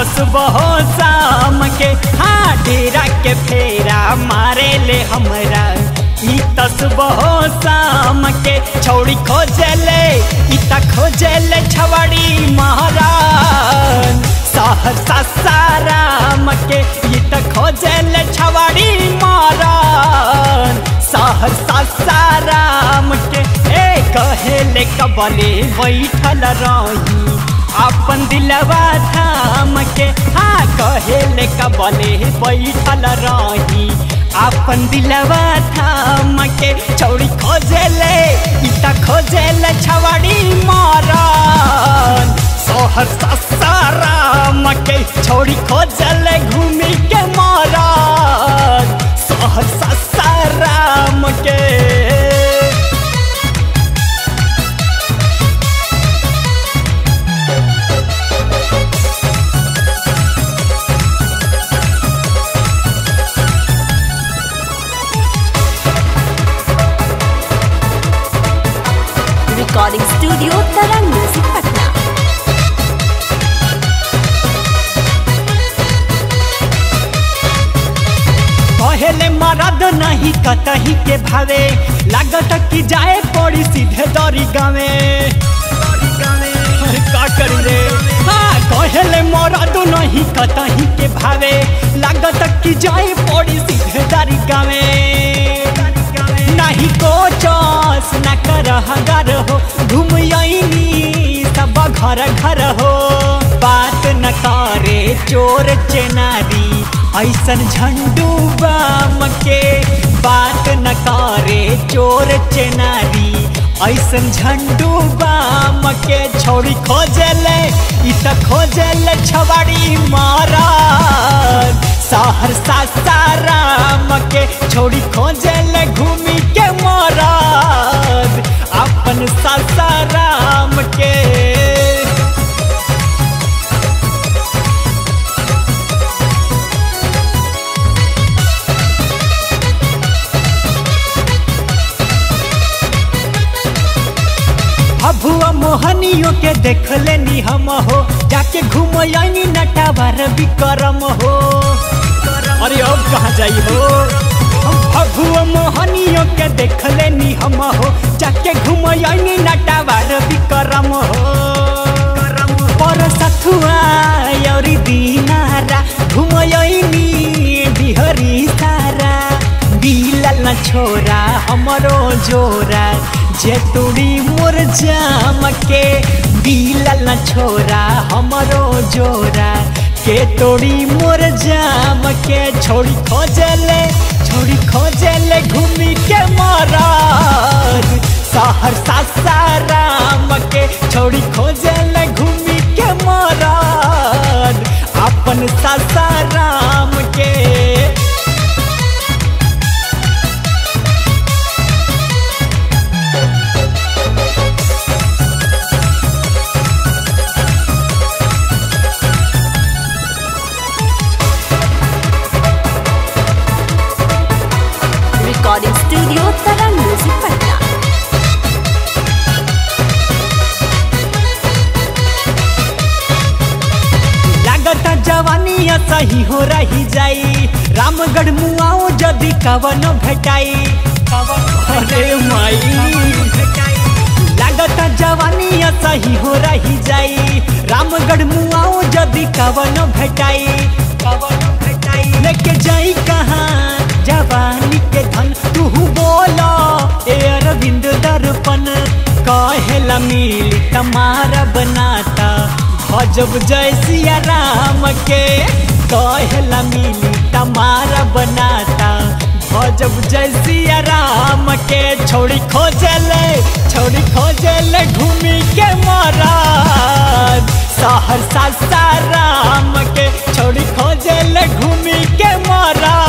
तसबहो शाम के हाँ डेरा के फेरा मारे ले हमरा ई तसबहो शाम के छौड़ी खोजले ई त खोजले छवड़ी महाराज सहरसा साराम के ई त खोजले छवड़ी महाराज सहरसा साराम के ए कहेले कबले बैठल रही अपन दिलवा थाम के हाँ कहेले कबले बैठल रही अपन दिलवा थाम के छौड़ी खोजेले ई त खोजेले छवड़ी मारन सोहर साराम के छौड़ी खोजले घूमी के मारन सोहर साराम के recording studio Tarang music Patna पहले मरद नहीं कतही के भावे लागत कि जाए पड़ी सीधे दरी गावे अरे का करी रे हाँ कहले मरद नहीं कतही के भावे लागत कि जाए पड़ी सीधे दरी गावे नहीं कोचस न कर हगर हो घूम आईनी सब घर घर हो बात न करे चोर चेनारी ऐसन झंडू बाम के बात न करे चोर चेनारी ऐसन झंडू बाम के छोड़ी खोजले ई त खोजले छवाड़ी महाराज सहरसा साराम के छोड़ी खोजले घूमी के महाराज अपन सासाराम के भभुआ मोहनियों के देख लेनी हम हो जाके घूम आईनी नटावर विक्रम हो अरे अब कहाँ जाई हो हम भभुआ मोहनियों के देख लेनी हम हो जाके घूम आईनी नटावर विक्रम हो पर सथुआ और दीनारा घूम आईनी बिहरी सारा बिलल न छोरा हमरो जोरा जे तुड़ी मोर जाम के बिलल न छोरा हमरो जोरा के तोड़ी मोर जाम के छोड़ी खोजले छोड़ी खोजले घूमी के मारार सहरसा साराम के छोड़ी खोजले घूमी के मारार अपन सासाराम के recording studio Tarang music Patna लागत जवानी सही हो रही जाई रामगढ़ मुआओ जदि कवन भेटाई अरे माई लागत जवानी सही हो रही जाई रामगढ़ मुआओ जदि कवन भेटाई कवन भेटाई लेके जाई कहाँ जवानी के धन तू बोला ए अरविंद दर्पण कहेला मिली तमारा बनाता भजब जय सिया राम के कहेला मिली तमारा बनाता भजब जय सिया राम के छोड़ी खोजले छोड़ी खोजले घूमी के महाराज सहरसा साराम के छोड़ी खोजले घूमी के महाराज